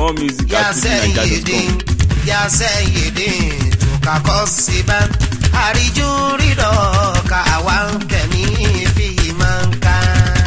more music ya at fujininja.com. sẹ́yìndín ya sẹ́yìndín tukakọ́ síbá àríjú rírọ̀ ká àwa ń kẹ́mi fi máa ń ká.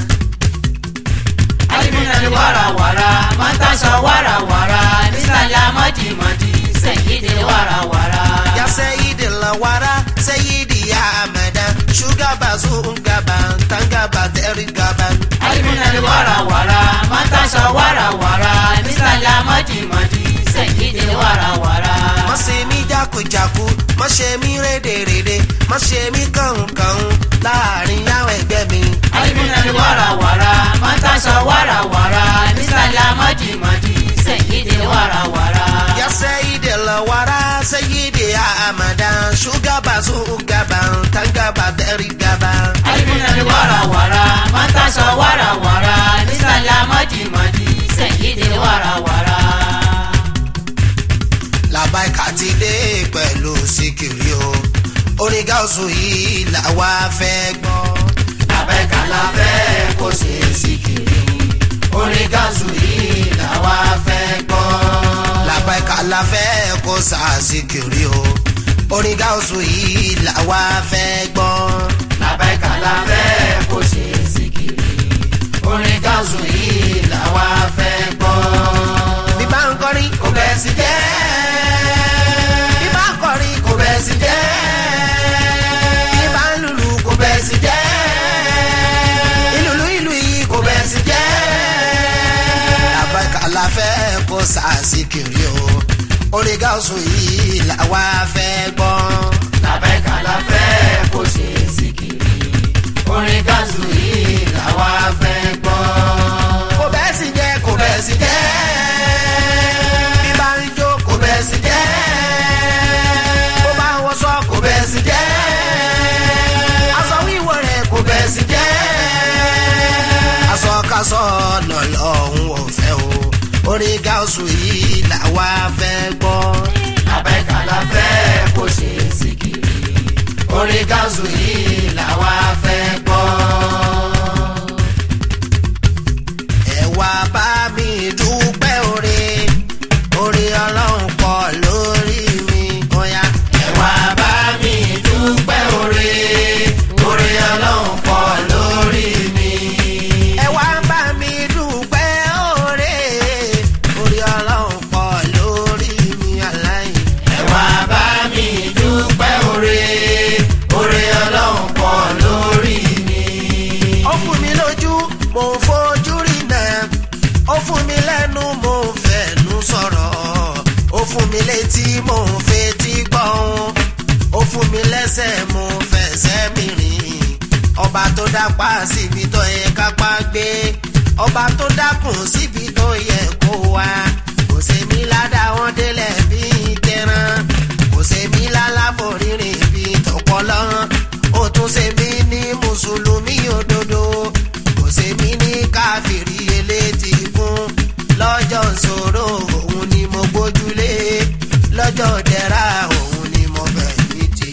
alimunani warawara mọ́tàṣọ warawara nísàlẹ̀ amọ́dìmọ́dì sẹ́yìndé warawara. ya sẹ́yìndín la wara sẹ́yìndín ya amada ṣúgàbà zungaba tangaba tẹ́rìgàbà. alimunani warawara mọ́tàṣọ warawara nísàlẹ̀ amọ́dìmọ́dì sẹ́yìndé warawara. má ṣe mí jákujàku má ṣe mí rédèrèdè má ṣe mí kànkàn láàrin àwọn ẹgbẹ́ mi. alimunani warawara mọ́tàṣọ warawara nísàlẹ̀ amọ́dìmọ́dì sẹ́yìndé warawara. Ya sayidi la wara sayidi ya amada shugaba sugaba tangaba derigaba. alimunani warawara mọ́tàṣọ warawara nísàlẹ̀ amọ́dìmọ́dì sẹ́yìndé warawara. Làbáìkà ti dé pẹ̀lú síkìrì o. Orin gáúsù yìí làwa fẹ́ gbọ́. Làbẹ́ka la fẹ́ kó ṣe síkìrì. Orin gáàsù yìí làwa fẹ́ gbọ́. Làbáìkà la fẹ́ kó sa síkìrì o. Orin gáúsù yìí làwa fẹ́ gbọ́. Làbẹ́ka la fẹ́ kó ṣe síkìrì. Orin gáàsù yìí làwa fẹ́ gbọ́. Bí bá ń kọrin Kò bẹ́ẹ̀ sí jẹ́. bí bá ń kọrin Kò bẹ́ẹ̀ sí jẹ́. bí bá ń lùlù Kò bẹ́ẹ̀ sí jẹ́. ìlùlù ìlù yìí Kò bẹ́ẹ̀ sí jẹ́. làbáìkà la fẹ́ kó sa síkìrì o. Orin gáúsù yìí làwa fẹ́ gbọ́. Làbẹ́ka la fẹ́ kó ṣe síkìrì. Orin gáàsù yìí làwa fẹ́ gbọ́. kò bẹ́ẹ̀ sì jẹ́ kò Kò bẹ́ẹ̀ bẹ́ẹ̀ sí jẹ́. bí bá ń jó kò Kò bẹ́ẹ̀ sí jẹ́. bó bá wọ sọ kò Kò bẹ́ẹ̀ sí jẹ́. aṣọ wíwọ rẹ̀ kò Kò bẹ́ẹ̀ sí jẹ́. aṣọ kaṣọ lọ́lọ́hún ò fẹ́ o orin gáúsù yìí làwa fẹ́ gbọ́. Abẹ́ka la fẹ́ kó ṣe síkìrì. Orin gáàsù yìí làwa fẹ́ gbọ́. ẹ wá bá mi dúpẹ́ oore oore ọlọ́run pọ̀ lórí mi ọ̀ya. Ẹ wá bá mi dúpẹ́ oore. Oore Ọlọ́run pọ̀ lórí mi. ẹ wá bá mi dúpẹ́ oore oore ọlọ́run pọ̀ lórí mi aláì. Ẹ wá bá mi dúpẹ́ oore. Oore Ọlọ́run pọ̀ lórí mi. ó fún mi lójú mò ń fojú rí náà ó fún mi lẹ́nu mò ń fẹ̀nu sọ̀rọ̀ ó fún mi létí mò ń fetí gbọ́n ó fún mi lẹ́sẹ̀ mò ń fẹsẹ̀ mi rìn ọba tó dápá síbi tó yẹ kápá gbé ọba tó dákùn síbi tó yẹ kó wá kò sèmi ládàá wọn délẹ̀ bí tẹran kò sèmi lálàbò rírìn bí tọpọlọ ó tún sèmi ní mùsùlùmí òdodo kò sèmi ní káfíìrì elétí fún lọ́jọ́ ìṣòro òun ni mo gbójúlé lọ́jọ́ dẹ̀ra òun ni mo bẹ̀yìn tì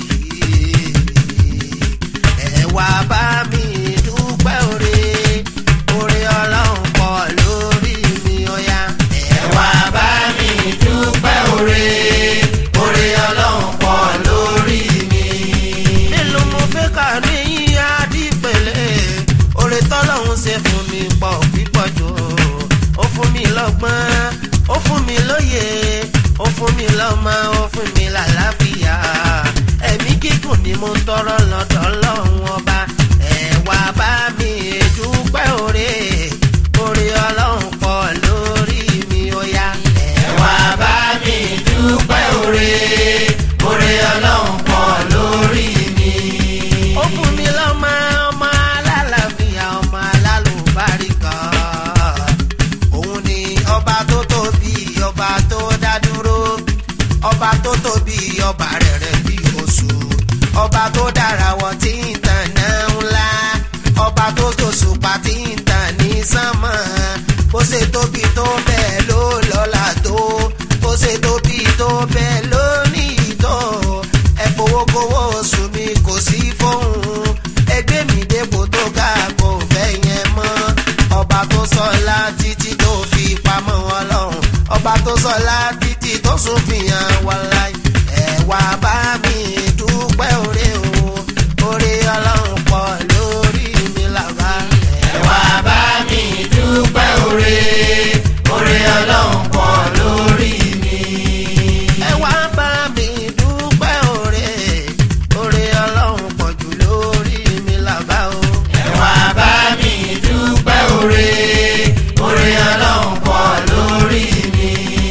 ẹ wá bá mi dúpẹ́ oore oore ọlọ́run pọ̀ lórí mi ọ̀ya Ẹ wá bá mi dúpẹ́ oore. Oore Ọlọ́run pọ̀ lórí mi. mélòó mo fẹ́ kà ní yíyá dípẹ̀lẹ́ oore tọ́lọ́hún ṣe fún mi pọ̀ pípọ̀ jù ó fún mi lọ́gbọ́n ó fún mi lóye ó fún mi lọ́mọ ó fún mi làlàáfíà ẹ̀mí gígùn ni mo ń tọrọ lọ́dọ̀ ọlọ́run ọba ẹ wá bá mi dúpẹ́ oore oore ọlọ́run pọ̀ lórí mi ó yá ẹ Ẹ wá bá mi dúpẹ́ oore. Oore Ọlọ́run pọ̀ lórí mi. ó fún mi lọ́mọ ọmọ alálàáfíà ọmọ alálùbáríkà òun ni ọba tó tóbi ọba tó dá dúró ọba tó tóbi ọba rẹ̀rẹ̀ bí oṣù ọba tó dára wọ tí ń tàn náà ńlá ọba tó tòṣùpá tí ń tàn ní sánmọ̀ bó ṣe tóbi tó bẹ́ẹ̀ ló lọ́lá tó bó ṣe tóbi tó bẹ́ẹ̀ ló ní ìtọ́ ẹ fowó kówó oṣù mi kò sí fóun ẹgbẹ́ mi dépò tó ga kò fẹ́ yẹn mọ́ ọba tó sọlá títí tó fi pamọ́ wọn lọ́hùn ọba sọlá títí tó sùn fìyàn wàláì ẹ wá bá mi dúpẹ́ òre o òre ọlọ́run pọ̀ lórí mi làbá ẹ wá bá mi dúpẹ́ oore oore ọlọ́run pọ̀ lórí mi. ẹ wá bá mi dúpẹ́ òre òre ọlọ́run pọ̀ jù lórí mi làbá o. ẹ wá bá mi dúpẹ́ oore oore ọlọ́run pọ̀ lórí mi.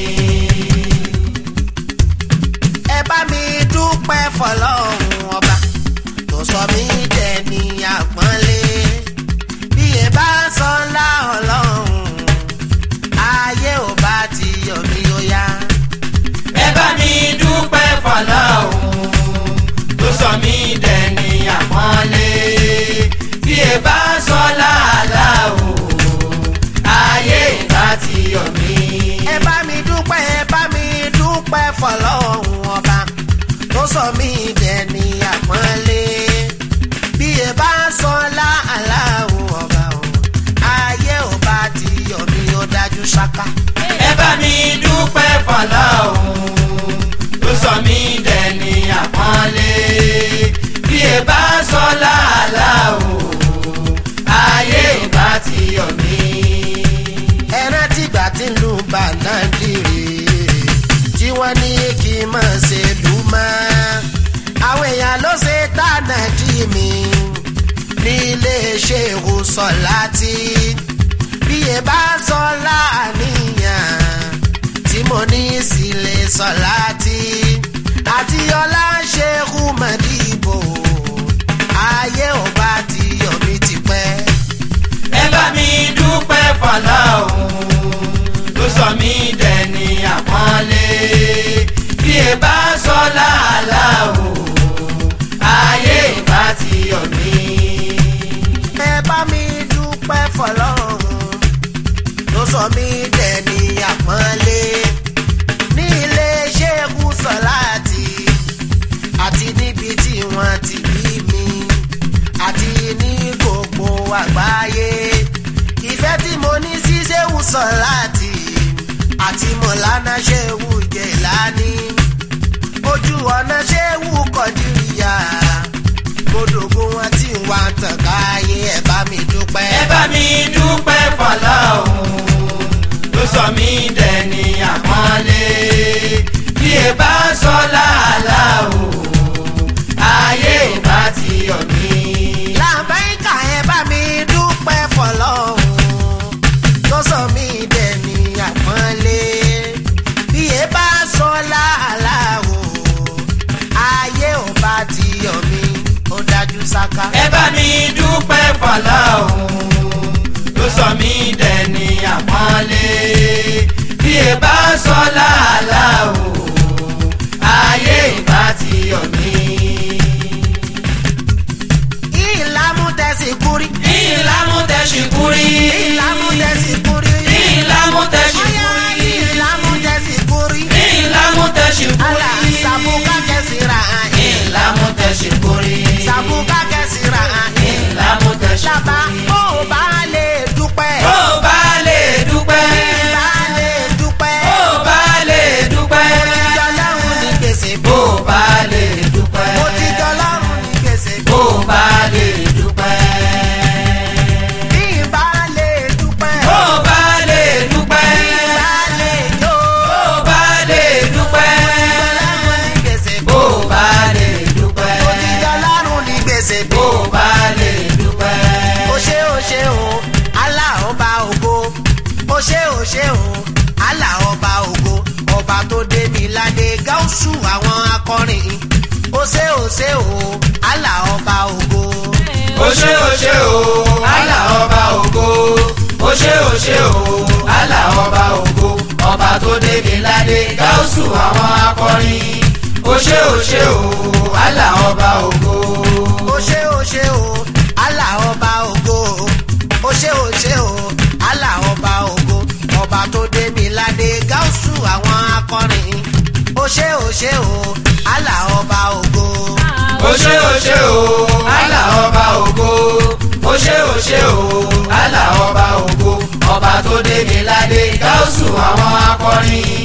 ẹ bá mi dúpẹ́ fọlọ́run ọba tó sọ mí dẹni àpọ́nlé bí ẹ bá sọ ńlá ọlọ́run ayé ò bá ti yọ mí ó yá. ẹ bá mi dúpẹ́ fọlọ́hún tó sọ mí dẹni àpọ́nlé bí ẹ bá sọ láàlá o ayé ìbá ti yọ mí. ẹ bá mi dúpẹ́ ẹ bá mi dúpẹ́ fọlọ́run ọba tó sọ mí dẹni àpọ́nlé bí ẹ bá sọ láàláwọ̀ ọba o ayé ò bá ti yọ mí ó dájú ṣáká. ẹ bá mi dúpẹ́ fọlọ́hún tó sọ mí dẹni àpọ́nlé bí ẹ bá sọ láàlá o ayé ìbá ti yọ mí. ẹran tìgbà tí ń lu bànájìrì tí wọ́n ní kí n máa ṣe lù mọ́ àwọn èèyàn ló ṣe tànà jí mi nílé ṣéhù sọ̀láti bí ẹ bá sọ láàníyàn tí mo ní sílé sọ̀láti àti ọlá ṣéhù mọ̀dìbò ayé ò bá ti yọ̀ mí tipẹ́. ẹ bá mi dúpẹ́ fọlọ́hún tó sọ mí dẹni àpọ́nlé bí ẹ bá sọ láàlá o ayé ìbá ti yọ mí. ẹ bá mi dúpẹ́ fọlọ́run ló sọ mí dẹni àpọ́nlé ní ilé ṣẹ́gun sọ́láàtì àti níbi tí wọ́n ti bí mi àti ní gbogbo àgbáyé ìfẹ́ tí mo ní sí ṣéwù sọ́láàtì àti mọ̀lánà ṣéwù jẹ̀lání ojú ọ̀nà ṣéwù kọ̀díríyà gbódògún wọn tí ń wá tàn káyé ẹ bá mi dúpẹ́. ẹ bá mi dúpẹ́ fọlọ́hún tó sọ mí dẹni àpọ́nlé bí ẹ bá sọ láàlá o ayé ìbá ti yọ mí. làbáyíká ẹ bá mi dúpẹ́ fọlọ́hún tó sọ mí dẹni àpọ́nlé bí ẹ bá sọ láàlá o ayé ò bá ti yọ mí ó dájú sáká. ẹ bá mi dúpẹ́ fọlọ́hún tó sọ mí dẹni àpọ́nlé bí ẹ bá sọ láàlá o ayé ìbá ti yọ mí. ìlàmú tẹ̀sí kúrí. ìlàmú tẹ̀sí kúrí. ìlàmú tẹ̀sí kúrí. ìlàmú tẹ̀sí Oya, kúrí. ìlàmú tẹ̀sí kúrí. ìlàmú tẹ̀sí ala kúrí. sabuka kẹsìrà ayin. ìlàmú tẹ̀sí kúrí. sabuka kẹsìrà ayin. ìlàmú tẹ̀sí Lábá kúrí. ó bá lè dúpẹ́. ó bá lè dúpẹ́. bá lè dúpẹ́. ó bá lè dúpẹ́. Ìjọ lọ́run ní gbèsè ó bá lè dúpẹ́. Mo ti jọ lọ́run ní gbèsè ó bá lè dúpẹ́. Bí bá lè dúpẹ́. ó bá lè dúpẹ́. Bá lè jó. ó bá lè dúpẹ́. Ìjọ lọ́run ní gbèsè ó bá lè dúpẹ́. Mo ti jọ lọ́run ní gbèsè ó bá lè dúpẹ́. o ṣé o ṣé o Allah ọba ògo o ṣé o ṣé o Allah ọba ògo ọba tó dé mi ládé gáúsù àwọn akọrin o ṣé o ṣé o Allah ọba ògo ó ṣé ó ṣé o àlà ọba ògo ó ṣé ó ṣé o àlà ọba ògo ọba tó débi ládé gáúsù àwọn akọrin ó ṣé ó ṣé o àlà ọba ògo. o ṣé o ṣé o Allah ọba ògo o ṣé o ṣé o Allah ọba ògo ọba tó dé mi ládé gáúsù àwọn akọrin o ṣé o ṣé o Allah ọba ògo. ó ṣé ó ṣé o àlà ọba ògo ó ṣé ó ṣé o àlà ọba ògo ọba tó débi ládé gáúsù àwọn akọrin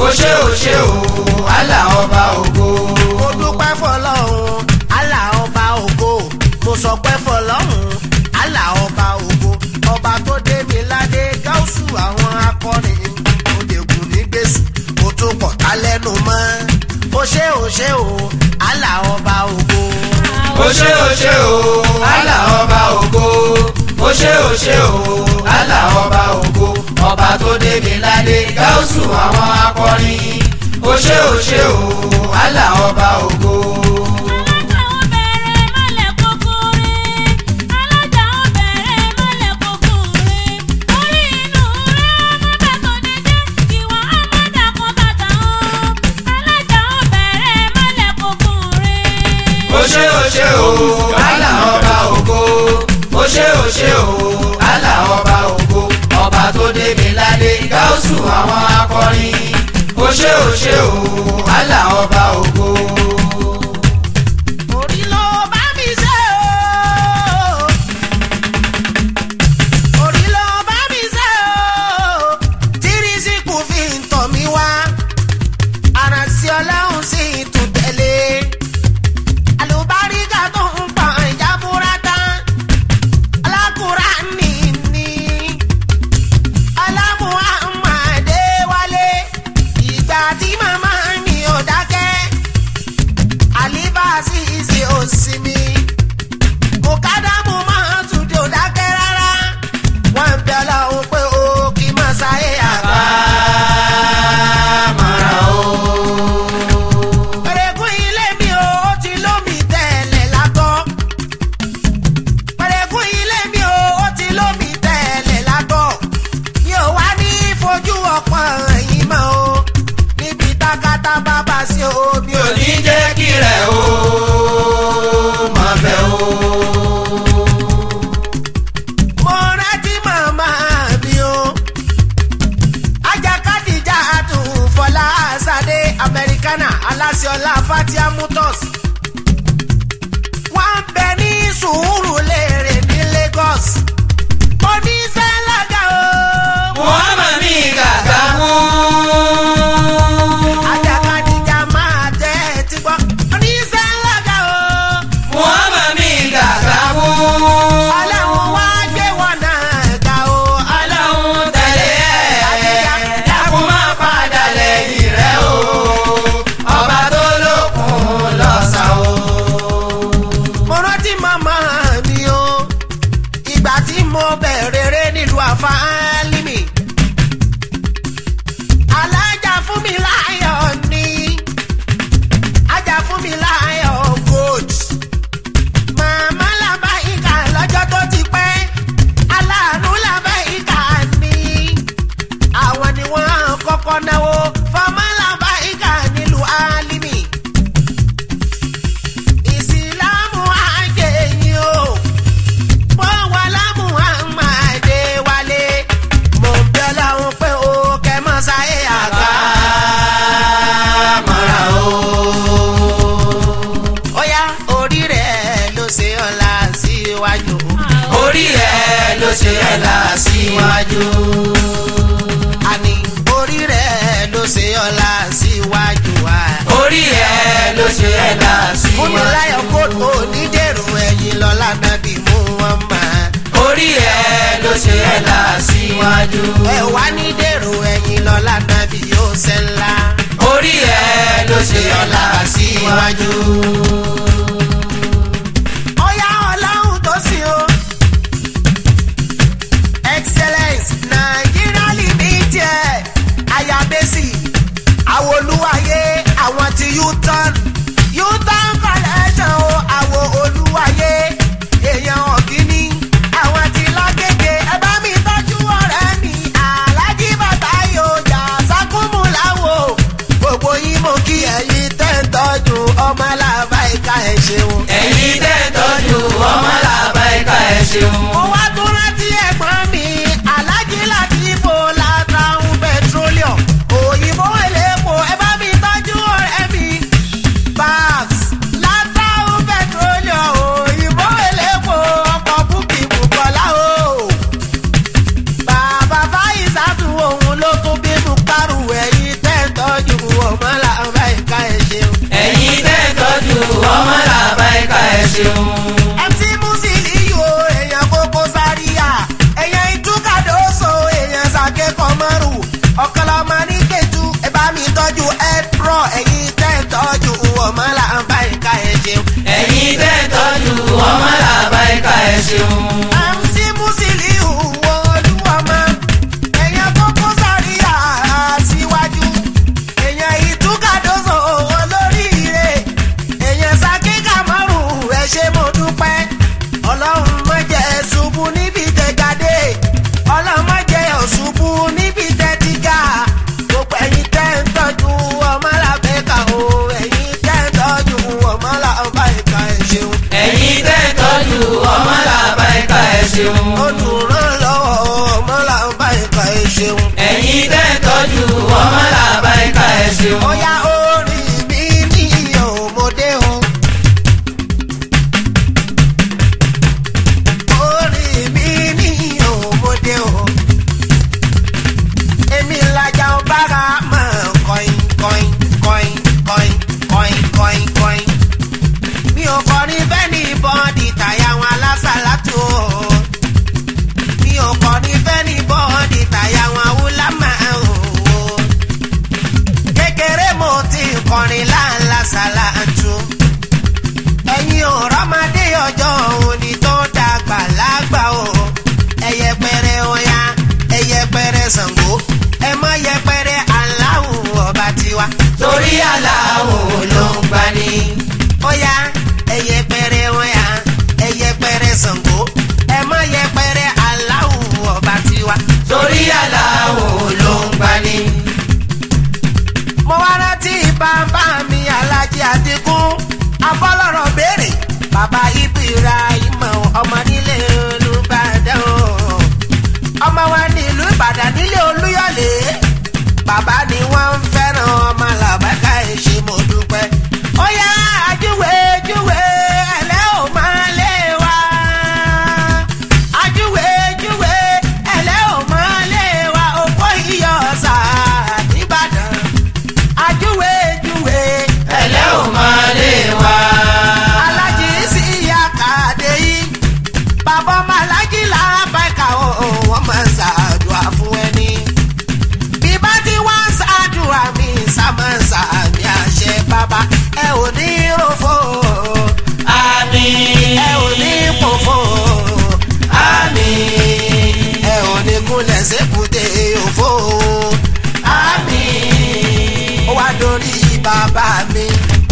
ó ṣe ó ṣe o àlà ọba ògo. mo dúpẹ́ fọlọ́run àlà ọba ògo mo sọ pé fọlọ́run àlà ọba ògo ọba tó dé mi ládé gáúsù àwọn akọrin òdègùn ní gbèsù kó tó pọ̀ tá lẹ́nu mọ́ ó ṣe ó ṣe o àlà ọba ògo. ó ṣe ó ṣe o àlà ọba ògo. ó ṣe ó ṣe o àlà ọba ògo. ọba tó dé mi ládé gáúsù àwọn akọrin. ó ṣe ó ṣe o àlà ọba ògo. alájà ó bẹ̀rẹ̀ mọ́lẹ̀ kúkúrú alájà ó bẹ̀rẹ̀ mọ́lẹ̀ kúkúrú orí inú rẹ̀ ọmọdé tó dédé ìwà ọmọdé kan bàtà ó alájà ó bẹ̀rẹ̀ mọ́lẹ̀ kúkúrú. ó ṣe ó ṣe o àlà ọba ògo. ó ṣe ó ṣe o àlà ọba ògo. ọba tó dé mi ládé gáúsù àwọn akọrin. ó ṣe ó ṣe o àlà ọba ògo. orí ló bá mi ṣe o. orí ló bá mi ṣe o. tírísìkù fi ń tọ̀ mí wá. àràǹsí ọlọ́run sì tún tẹ̀lé. àlùbáríkà tó ń pọ̀ ìjábúrátá. alákùrá ní ní. alámùhàmàdé wálé. ìgbà tí màmá mi ò dákẹ́ àlíbàásì ìsì òsínmi mùkádàmù máa tún di òdákẹ́ rárá wọ́n ń bẹ ọlọ́run pé ó kì í máa ṣayé àgbà. Mara o. pẹ̀rẹ̀gùn ilé mi ò ó ti lómi tẹ̀lẹ̀ lágọ́. pẹ̀rẹ̀gùn ilé mi ò ó ti lómi tẹ̀lẹ̀ lágọ́. mi ò wá ní fojú ọpọ́n ẹ̀yìn mọ́ o níbi tákàtà bàbá sí o mi mi ò ò ní ní jẹ́ kí rẹ̀ o máa bẹ̀ o. mo rántí màmá mi o. ajakadija adùn fọlá sade amẹríkánà aláṣẹọlá fatia mutos. wọ́n ń bẹ ní sùúrù léèrè ní lagos. oníṣẹ́ lága o. Muhammad mi gàgà mú. ajakadija máa tẹ́ ẹ ti gbọ́. oníṣẹ́ lága o. Muhammad mi gàgà mú. ọlọ́run wá gbé wọn náà ga o. Ọlọ́run tẹ̀lé ẹ̀ dákun má padà lẹ́yìn rẹ̀ o. Ọba tó lókun lọ́sàn o. mo rántí màmá mi o ìgbà tí mo bẹ̀rẹ̀ rẹ̀ nílùú àfáàlìmì alájà fún mi láyọ̀ ni ajá fún mi láyọ̀ gold màmá làbá ìkà lọ́jọ́ tó ti pẹ́ aláàánú làbá ìkà ni àwọn ni wọ́n kọ́kọ́ náwó fọmọ́ làbá ìkà nílùú àlìmì ìsìlámù àjẹyìn o wọ́n wà lámù àmàdé wálé mo ń bẹ ọlọ́run pé o kẹ́ mọ́ sáyé àgbà. Mara o. Óyá orí rẹ̀ ló ṣe ọ̀la síwájú. Orí rẹ̀ ló ṣe ẹ̀ là síwájú. Àní orí rẹ̀ ló ṣe ọ̀la síwájú wa. Orí rẹ̀ ló ṣe ẹ̀ là Fún mi síwájú. láyọ̀ kóòtù onídèrò ẹ̀yìn lọ́la nàbí mú wọn mọ̀. Orí rẹ̀ ló ṣe ẹ̀ là síwájú. Ẹ wá ní dèrò ẹ̀yìn lọ́la nàbí yóò ṣe ńlá. Orí rẹ̀ ló ṣe ẹ̀ là síwájú. Ọ̀yá ọlọ́run tó sìn o. Excellence Nigeria Limited Ayabesi Awolúwayé àwọn ti U-turn U-turn collection o àwọ̀ olúwayé èèyàn ọ̀gíní àwọn ti lágége ẹ bá mi tọ́jú ọ̀rẹ́ mi alájí bàbá yóò jà sákúmù láwo gbogbo yín mo kí ẹ̀yin tẹ́ ń tọ́jú ọmọ làbá ìka ṣeun. MC Musiliu èèyàn Koko Zaria èèyàn Ìtúkàdóso èèyàn Sàké Kọmọrù ọ̀kọ́lọ́mọ ní Kétu ẹ bá mi tọ́jú Edpro ẹ̀yin tẹ́ ń tọ́jú ọmọ làǹbá ìka ẹ̀ ṣeun. ẹ̀yin tẹ́ ń tọ́jú ọmọ làbá ẹ̀ka ẹ̀ ṣeun. MC Musiliu Olúọmọ èèyàn Koko Zaria síwájú èèyàn Ìtúkàdóso olóríire èèyàn Sàké Kọmọrù ẹ ṣé mo dúpẹ́ ọlọ́run má jẹ́ ṣubú níbi tẹ̀gàdé ọlọ́run má jẹ́ ṣubú níbi tẹ̀tìgà gbogbo ẹ̀yin tẹ́ ń tọ́jú ọmọ làbẹ́ka o ẹ̀yin tẹ́ ń tọ́jú ọmọ làbẹ́ka ẹ̀ ṣeun ẹ̀yin tẹ́ ń tọ́jú ọmọ làbá ẹ̀ka ẹ̀ ṣeun. olùrànlọ́wọ́ ọmọ làbẹ́ka ẹ̀ ṣeun. ẹ̀yin tẹ́ ń tọ́jú ọmọ làbá ẹ̀ka ẹ̀ ṣeun. Ọya orin mi ní òmòdé o. Orin mi ní òmòdé o. Èmi lajà ọbára mọ̀ kọ́in kọ́in kọ́in kọ́in kọ́in kọ́in kọ́in. Mi ò kọrin fẹ́ni bọ́ọ̀dì tàyà wọn alásàlátù o. Mi ò kọrin fẹ́ni bọ́ọ̀dì tàyà wọn awúlámà o kékeré mo ti kọrin láńlá ṣàlàtú. ẹ̀yin ò rọ́mọdé ọjọ́ òní tó dàgbà lágbà o. ẹyẹ pẹrẹ ọya ẹyẹ pẹrẹ Ṣàngó ẹ mọ yẹpẹrẹ aláwọ̀ ọba tiwa. torí aláwo ló ń gbani. ọya ẹyẹ pẹrẹ ọya ẹyẹ pẹrẹ Ṣàngó ẹ mọ yẹpẹrẹ aláwọ̀ ọba tiwa. torí aláwo ló ń gbani. mo wá rántí bàbá mi alájí àdínkùn abọ́lọ́rọ̀ béèrè bàbá Ibrahim ọmọ nílé Olúbàdàn o. ọmọ wa nílùú Ìbàdàn nílé Olúyọ̀lé bàbá ni wọ́n ń fẹ́ràn ọmọ làbákà èṣe mo dúpẹ́. ó yá ajúwe júwe ẹlẹ́ ò máa lé wa. ajúwe júwe ẹlẹ́ ò máa lé wa òpó iyọ̀ ọ̀sà nìbàdàn ajúwe júwe ẹlẹ́ ò máa lé wa. alájí sí ìyá kàdé yìí bàbá ọmọ alájí làbáìkà o wọ́n máa ń ṣàdùà fún ẹni. bí bá ti wá ń ṣàdùà mi sámá ń ṣàmì àṣẹ bàbá ẹ ò ní ròfò àmín. ẹ ò ní pòfò àmín. ẹ ò ní kúnlẹ̀ sépùté òfò àmín. ó wá dórí bàbá mi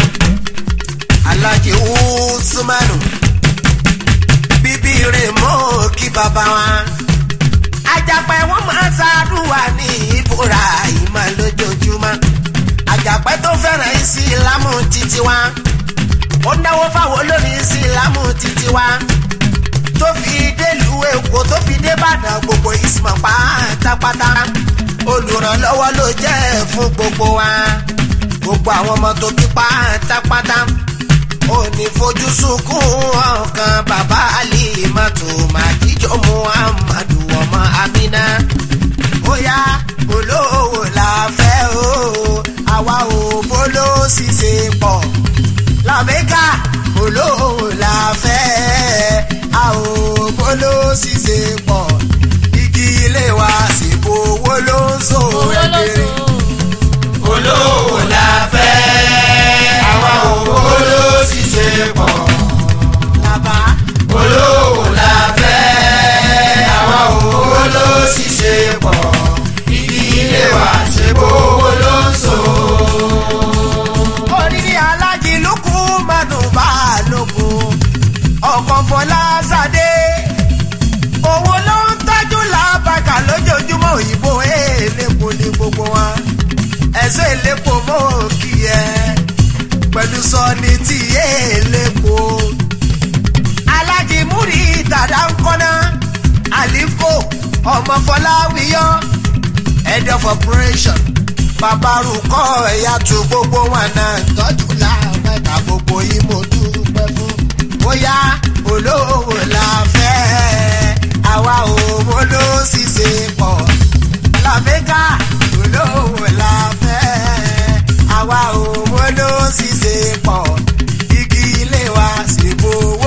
alájí usmanu bíbí rẹ̀ mọ́ kí bàbá wa àjàpẹ́ wọn máa ń ṣàdúrà ní ìbúra ìmọ̀ lójoojúmọ́ àjàpẹ́ tó fẹ́ràn ìsìlámù títí wa ó náwó fáwọn olórin ìsìlámù títí wa tó fi délùú èkó tó fi dé Ìbàdàn gbogbo ìsìmọ̀ pátápátá olùrànlọ́wọ́ ló jẹ́ fún gbogbo wa gbogbo àwọn ọmọ tó bí pátápátá ò ní fojú sunkún ọkàn bàbá alimatu màdíjọ muhammadu ọmọ amina ó yá olówó la fẹ́ o àwa ò bóló ṣiṣẹ́ pọ̀ làmẹ́kà olówó la fẹ́ a ò bóló ṣiṣẹ́ pọ̀ igi ilé wa sì bo owó ló ń so owó ló ẹgbẹ̀rẹ̀ so. olówó la fẹ́. àwa òwò ló ṣiṣẹ́ pọ̀. làbá olówó la fẹ́. àwa òwò ló ṣiṣẹ́ pọ̀. ibi ilé wa ṣe bówó ló ń so. oríire alájí lukú manu balógun ọkọ̀ fọlá sadé owó ló ń tọ́jú làbàkà lójoojúmọ́ òyìnbó èlépo ní gbogbo wa ẹ̀sọ́ èlépo mọ́ kí ẹ pẹ̀lú sọ́ni tí èlépo alájí múri dàda ń kọ́ná àlíkò ọmọ fọláwíyọ́ head of operation babarukọ ẹ̀yà tó gbogbo wọn náà tọ́jú láàbẹ̀ka gbogbo yìí mo dúpẹ́ fún. bóyá olówó la fẹ́ àwa ò mọ ló ṣiṣẹ́ pọ̀ làmẹ́ka olówó la fẹ́ àwa ò mọ ló ṣiṣẹ́ pọ̀ igi ilé wa sì bo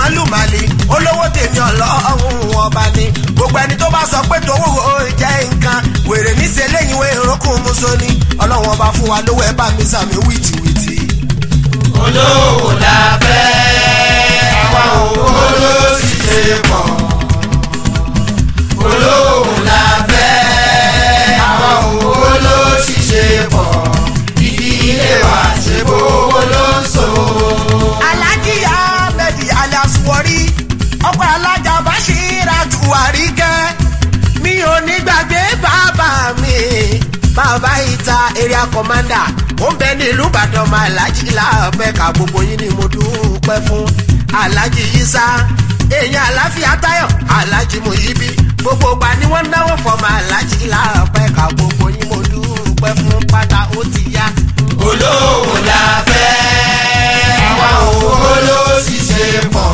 lùmàlì olówó tèmi ọlọ́run ọba ni gbogbo ẹni tó bá sọ pé tòwó jẹ́ nǹkan wèrè níṣẹ́ lẹ́yìn ìwé ìrókùn musoni ọlọ́run ọba fún wa lówó ẹ bá mi sàmì wìtìwìtì. olówó la fẹ́ àwa owó ló sì ṣe pọ̀ olówó la fẹ́ àwa owó ló sì ṣe pọ̀ ìdílé wa ṣe bówó ló ń so. alájí ahmed alias wọrí ọkọ alájà bashira tuwari kẹ mi ò ní gbàgbé bàbá mi bàbá ìta area commander ó ń bẹ ní ìlú ìbàdàn ọmọ alájí láàbẹ̀ ká gbogbo yín ni mo dúpẹ́ fún alájí yísà èèyàn àláfíà táyọ̀ alájí muyibi gbogbo ìgbà ni wọ́n náwó fọmọ alájí láàbẹ̀ ká gbogbo yín mo dúpẹ́ fún pátá ó ti yá. olówó la fẹ́ àwa owó ló sì ṣe pọ̀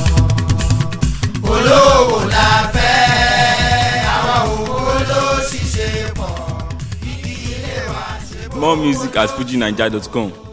olówó la fẹ́ àwa owó ló sì ṣe pọ̀ ìdílé wa ṣe bówó More music at fujinaija.com.